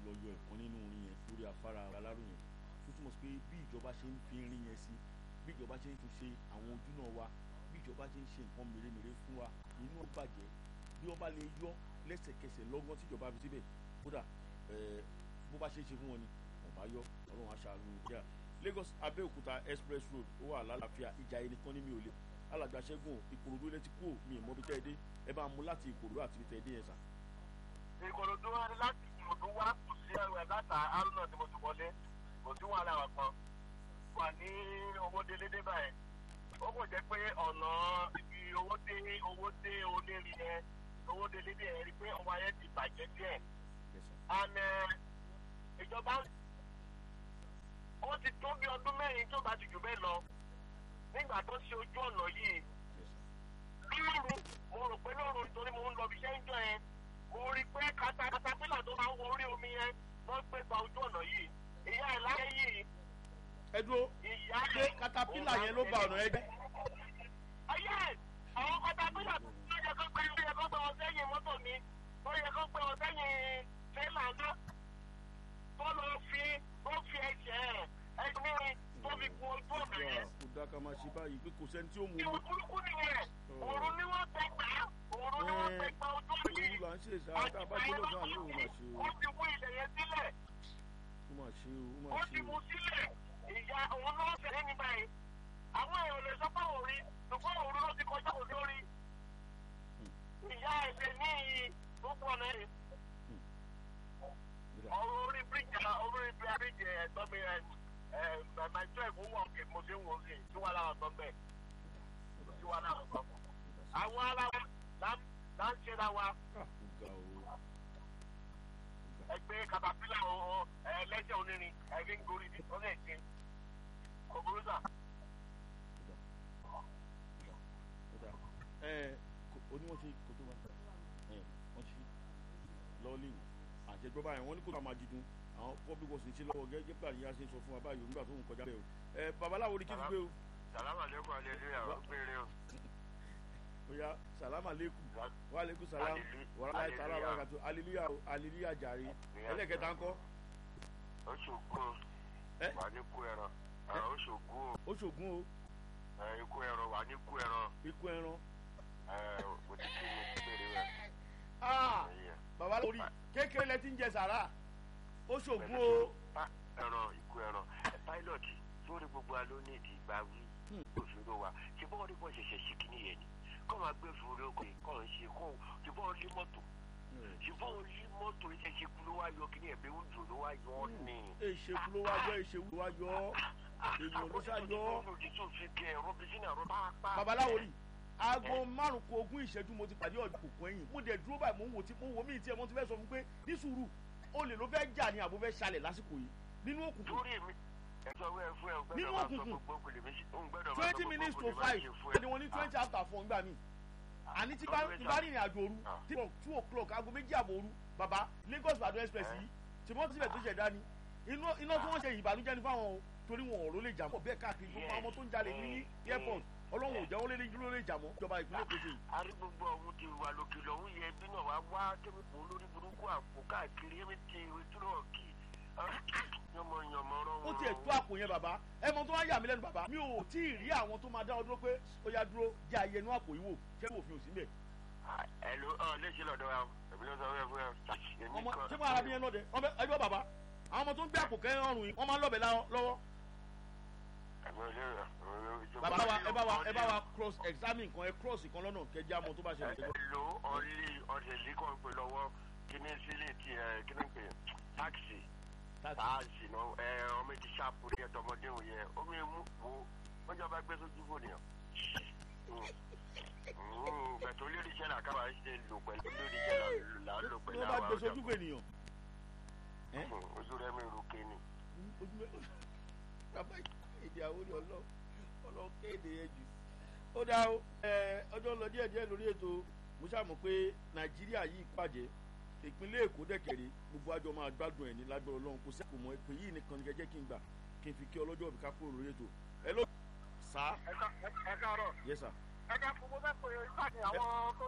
lọ yọ ẹ̀kan nínú orin yẹn lórí afárá alárò yẹn tó túmọ̀ sí pé bí ìjọba ṣe ń fi irin yẹn sí bí ìjọba ṣe ń tún ṣe àwọn ojú náà wa bí ìjọba ṣe ń ṣe nǹkan mèremère fún wa inú ó bàjẹ́ bí wọ́n bá lè yọ lẹ́sẹ̀kẹsẹ̀ lọ́gán tíjọba fi síbẹ̀ kódà bó bá ṣe é ṣe fún wọn ni wọ́n bá yọ ọlọ́run aṣáájú kíá Lagos Abẹ́òkúta express road ó wà lálàáfíà ìjà ẹni kan ní mi ò lè alàgbà ṣẹ́gun ìkòròdú ilé ti kú ò mi ìmọ̀ bí tẹ́ ẹ dé ẹ bá mú láti ìkòròdú àti bí tẹ́ ẹ dé yẹn sà. ìkòròdú wa láti ìkòròdú wa kù sí ẹrù ẹ̀ láta arúnà tí mo ti wọlé kò sí wàhálà wà kan wà ní owó délédé báyìí ó kò jẹ́ pé ọ̀nà ibi owó dé owó dé onírin yẹn owó délédé yẹn rí pé ọmọ yẹn ti bàjẹ́ díẹ̀ and ìjọba ó ti tó bí ọdún mẹ́rin tó bá ti jù bẹ́ẹ̀ lọ nígbà tó ṣe ojú ọ̀nà yìí lóru mo rò pé lóru nítorí mo ń lọ bí iṣẹ́ ń jọ yẹn mo rí pé katapila tó máa ń wọ orí omi yẹn wọ́n gbé gba ojú ọ̀nà yìí ìyá ẹ̀ láyé yìí. ẹ dúró ṣé katapila yẹn ló ba ọ̀nà ẹ jẹ́. ayé àwọn katapila tó yẹ kó gbé yẹ kó gbé wọn sẹ́yìn mọ́tò mi tó yẹ kó gbé wọn sẹ́yìn tẹ́lá náà tó lọ fi ó fi ẹsẹ̀ ẹni tó fi gun ojú ọ̀nà yẹn. kò dá ká máa ṣe báyìí pé kò sẹ́ni tí ó mú ìwọ burúkú nìyẹn òru ni wọ́n tẹ gbà òru ni wọ́n tẹ gbà ojú ọ̀nà òun là ń ṣe ìṣá tá a bá dé lọ́sàn-án ló máa ṣe o. ó ti wú ilẹ̀ yẹn sílẹ̀ ó máa ṣe o ó ó máa ti ṣe wú o. sílẹ̀ ìyá òun ló ń ṣẹlẹ̀ ní báyìí àwọn èèyàn lè sọ pé òun rí ṣùgbọ́n òun ló ti kọjá òun lórí ìyá ẹ̀sẹ̀ ní gbogbo ọ̀nà rẹ̀ ọ̀rọ̀ orí bíríjì orí bíríjì ẹ̀tọ́ mi ẹ̀ ẹ̀ my twelve ó wọ̀ kí mo ṣe ń wò ó sí tí wàá láwọn sọ bẹ́ẹ̀ tí wàá láwọn sọ àwọn ara wa là ń là ń ṣe ra wa Ah, ó ga o. ẹgbẹ́ katapila ọ̀hún ẹlẹ́sẹ̀ onírin ẹ̀rí ń gorí ní ọ̀nà ẹ̀sìn kòkòrò Ọ̀dà. ẹ kò- ó ní wọ́n ṣe kò tó wá ẹ wọ́n ṣe lọ́ọ̀lì àjẹgbọ́ báyìí wọ́n ní kò tó máa dídùn àwọn public works ń ṣe lọ́wọ́ gẹ́gẹ́ bí àríyá ṣe ń sọ fún wa báyìí nígbà tó ń kọjá bẹ́ẹ̀ o ẹ babaláwo ni kí n gbé o sàlámà lẹ́kọ̀ọ́ alẹ́lẹ́yà ó péré o. oya salama aleikum wa aleikum salam Hallelujah. wàhálà ìtàlá Hallelujah. wàkàtú aleluya o aleluya jàre ẹlẹ́kẹta ńkọ́ ó ṣògo Ẹ? wà ní kú ẹran ó ṣògo ó ṣògùn o ikú ẹran wà ní kú ẹran ikú ẹran mo ti kí mo ti bèrè rẹ. Ah, bàbá lórí kékeré lẹ ti ń jẹ sàrà ó ṣògùn o ẹran ikú ẹran pilot sórí gbogbo wa ló ní ìdí ìgbà wí Hmm. òṣèré wa ṣe bọ́ọ̀ ní bọ́ọ̀ ṣẹ̀ṣẹ̀ sí kìíní yẹn ni kọ́ máa gbé fúru oko yìí kọ́ ń ṣe kọ́ ṣe bọ́ọ̀ lé mọ́tò ṣe bọ́ọ̀ lé mọ́tò iṣẹ́ ṣe kú ló wá yọ kìíní ẹ̀bẹ̀ ń dùn ló wá yọ ọ́ ni. èṣèkú ló wá yọ èṣèkú ló wá yọ èèyàn ló ṣá yọ babaláwo rí aago márùn kó ogún ìṣẹ́jú mo ti pàdé ọ̀dọ̀ kòkó ẹ̀yìn mo dẹ̀ dúró báyìí mo ń wò tí mo ń wò mí tí ẹ mo ti fẹ́ sọ fún pé ní sùúrù olè ló fẹ́ jà ní àbò fẹ́ ṣalẹ̀ lásìkò yìí nínú òkùnkùn lórí mi ẹjọ wẹ fún ẹ gbẹdọ Nínú máa sọ òkùnkùn. gbogbo òkèlè mi ń gbẹdọ máa sọ twenty gbogbo minutes to òkèlè máa five ṣe fún ẹ. ẹni wọn ní twenty after four ńgbà mí àní tí bá tí bá rìnrìn àjò òru tí wọn two o'clock aago méjì àbọ̀ òru bàbá Lagos Ìbàdàn express yìí tí wọ́n ti síbẹ̀ tó ṣẹ̀dá ni iná iná tí wọ́n ṣe ìbànújẹ́ ní fáwọn o torí wọn ò ló lè jà mọ́ bẹ́ẹ̀ káàkiri gbogbo àwọn ọmọ tó ń jalè ní airport ọlọ́run ò jẹ́ wọ́n lé ló lè jà mọ́ ìjọba ìpínlẹ̀ Èkó ṣe yìí. àrí gbogbo ọ̀hún ti wà lókè lọ́hún yẹ bí náà wá wá kẹ́míkù olórí burúkú àpò káàkiri ẹ̀mí ti ìtúrọ̀ kì yọmọ yọmọ rọrùn. ó tiẹ̀ tó àpò yẹn bàbá ẹ mọ tó wá yà mí lẹ́nu bàbá mi ò tí ì rí àwọn tó máa dá ọ dúró pé ó yá dúró jẹ́ àyè inú àpò yìí wò ṣé òfin ò sí mbẹ̀. ẹ ló ọ léṣe lọ́dọ̀ wa èmi ló sọ fún ẹ fún ẹ. èmi ọmọ kan- ṣé mo ara bí yẹn lọ́dẹ ọmọ ẹjọ́ bàbá àwọn ọmọ tó ń gbé àpò kẹ́rin ọrùn yìí wọ́n máa ń lọ́bẹ̀ lá- lọ́wọ́. Èmi ò lè- èmi ò lè- bàbá wa ẹ bá wa ẹ bá wa cross examine kan ẹ cross kan lọ́nà kẹjá mọ tó bá ṣẹlẹ̀ ẹ lo ọlí ọdẹ líkọ̀ ń pè lọ́wọ́ kíní sílé tí ẹ kíní pè táàkì táàsì náà ẹ ọmọ ti ṣàpò ní ẹtọmọdé òun yẹ omi mú wo wọn jọba gbé sójú fò nìyàn. bẹ̀tẹ̀ olórí iṣẹ́ làkàbà ṣe lò pẹ̀lú olórí iṣẹ́ là ń lò tí pẹ̀lú wọ́n bá àwọn gbé sojú fún ènìyàn. ẹ ojú rẹ mi rò kéènì. ojú mẹ bàbá èdè àwọn olè ọlọ ọlọ kéde yẹn jù. ó dá o ẹ ọjọ́ lọ díẹ̀ díẹ̀ lórí ètò mo ṣàmọ̀ pé nàìjíríà yìí pàjẹ́ ìpínlẹ̀ èkó dẹ̀kẹ̀rẹ̀ gbogbo àjọ máa gbádùn ẹ̀ ní lágbára ọlọ́run kò sẹ́kù mọ́ pé yìí nìkan ní kẹjẹ́ kí n gbà kí n fi kí ọlọ́jọ́ òbí ká kúrò lórí ètò ẹ ló sá ẹ káàárọ̀ yẹ sá ẹ ká fún mo fẹ́ pè é ìpàdé àwọn tó